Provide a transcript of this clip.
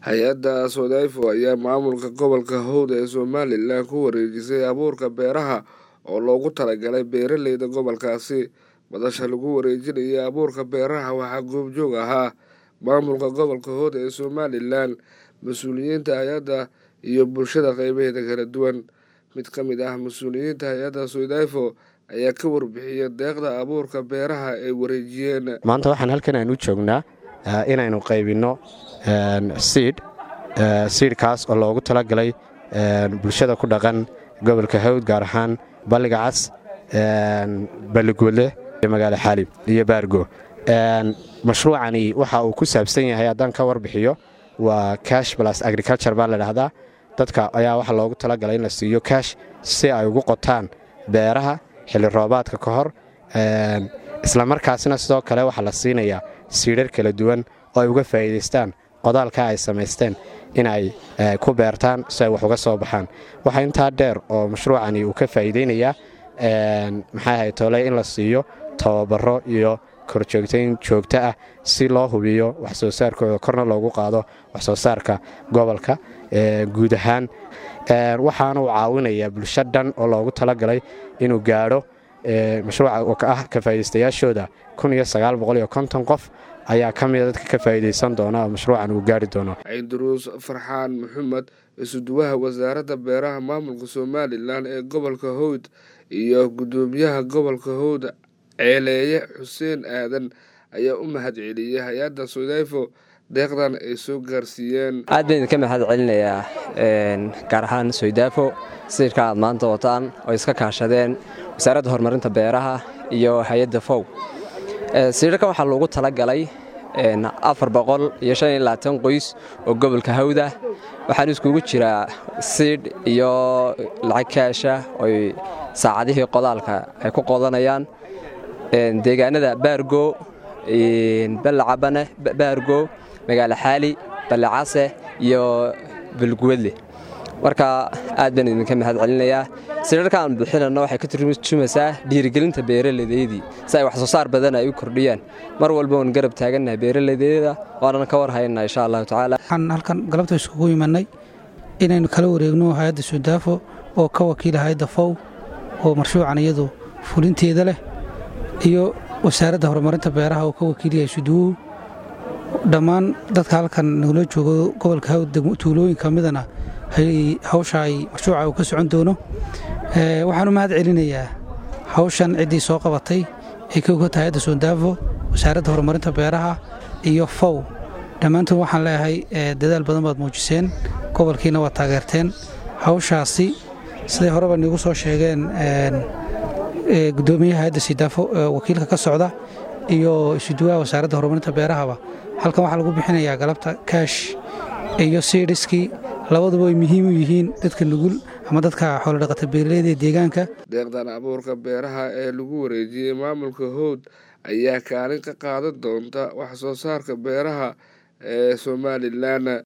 hay-adda sodefo ayaa maamulka gobolka howd ee somalilan ku wareejisay abuurka beeraha oo loogu talagalay beeraleyda gobolkaasi madasha lagu wareejinayay abuurka beeraha waxaa goobjoog ahaa maamulka gobolka howd ee somalilan mas-uuliyiinta hay-adda iyo bulshada qeybaheeda kala duwan mid ka mid ah mas-uuliyiinta hay-adda sodefo ayaa ka warbixiyay deeqda abuurka beeraha ay wareejiyeen maanta waxaan halkan aan u joognaa inaynu qaybinno siidh siidhkaas oo loogu talagalay bulshada ku dhaqan gobolka hawd gaar ahaan balliga cas balligoodle magaalo xaalib iyo baargo mashruucani waxa uu ku saabsan yahay haddaan ka warbixiyo waa cash blas agriculture baa la dhahdaa dadka ayaa waxaa loogu talagalay in la siiyo cash si ay ugu qotaan beeraha xilli roobaadka ka hor islamarkaasna sidoo kale waxaa la siinayaa siidhar kala duwan oo ay uga faa'iidaystaan qodaalka ay samaysteen in ay ku beertaan si ay wax uga soo baxaan waxaa intaa dheer oo mashruucani uu ka faa'iidaynayaa maxay ahay tole in la siiyo tababaro iyo korjoogtayn joogto ah si loo hubiyo waxsoo saarkooda korna loogu qaado waxsoo saarka gobolka guud ahaan waxaana uu caawinayaa bulsho dhan oo loogu talagalay inuu gaadho mashruuca oo ah ka faa'iidaystayaashooda qof ayaa ka mida dadka ka faa'iidaysan doona oo mashruucan uu gaari doono ciiduruus farxaan maxamed isuduwaha wasaaradda beeraha maamulka somalilan ee gobolka howd iyo guddoomiyaha gobolka howd ceeleeye xuseen aadan ayaa u mahad celiyey hay-adda sodefo deeqdan ay soo gaarsiiyeen aad baan idinka mahad celinayaa gaar ahaan soydafo siirka aad maanta wataan oo iska kaashadeen wasaaradda horumarinta beeraha iyo hay-adda fow siirarkan waxaa loogu talagalay afar boqol iyo shan iyo labaatan qoys oo gobolka hawda waxaan iskugu jiraa siidh iyo lacag kaasha oy saacadihii qodaalka ay ku qodanayaan deegaanada baargo ballacabane baargo magaalo xaali ballicase iyo balguwadle marka aad baan idinka mahad celinayaa siirarka aan bixinanno waxay ka turjumaysaa dhiirigelinta beeraladeydii si ay waxsoo saar badan ay u kordhiyaan mar walba oon garab taagannahay beeraladeeda waanan ka war haynaa insha allahu tacaala waxaan halkan galabta iskugu imanay inaynu kala wareegno hay-adda sudaafo oo ka wakiila hay-adda fow oo marshuucan iyadu fulinteeda leh iyo wasaaradda horumarinta beeraha oo ka wakiilyahay suduwow dhammaan dadka halkan nagula joogo gobolka hawd tuulooyinka midana hawsha ay mashruuca uu ka socon doono waxaan u mahad celinayaa hawshan ciddii soo qabatay ay ka ogata hay-adda sodaafo wasaaradda horumarinta beeraha iyo fow dhammaantood waxaan leeyahay dadaal badan baad muujiseen gobolkiina waad taageerteen hawshaasi siday horeba niigu soo sheegeen gudoomiyaha hay-adda sidaafo wakiilka ka socda iyo isuduwaha wasaaradda horumarinta beerahaba halkan waxaa lagu bixinayaa galabta kaash iyo siidhiskii labaduba ay muhiim u yihiin dadka nugul ama dadka xoolodhaqata beeraleyda ee deegaanka deeqdan abuurka beeraha ee lagu wareejiyey maamulka howd ayaa kaalin ka qaadan doonta wax soo saarka beeraha ee somalilan